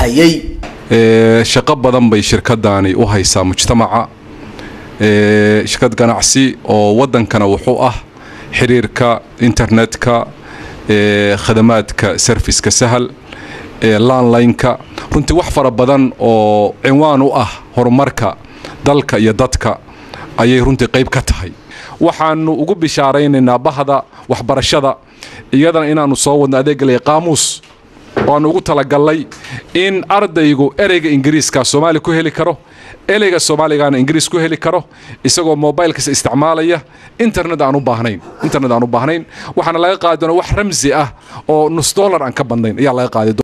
hayay shaqo badan bay shirkadani u haysaa mujtamaca shirkad ganacsi oo waddankana wuxuu ah xiriirka internetka khadamaadka serviska sahal landlineka runtii wax fara badan oo cinwaan u ah horumarka dalka iyo dadka ayay runtii qayb ka tahay waxaanu ugu bishaaraynaynaa bahda waxbarashada iyadana inaannu soo wadno adeeggalaya qaamuus waannu ugu talagalnay in ardaygu ereyga ingiriiska soomaali ku heli karo ereyga soomaaligaana ingiriis ku heli karo isagoo mobilkiisa isticmaalaya internet aan u baahnayn internet aan u baahnayn waxaana laga qaadi doonaa wax ramsi ah oo nus dollar aan ka badnayn ayaa laga qaadi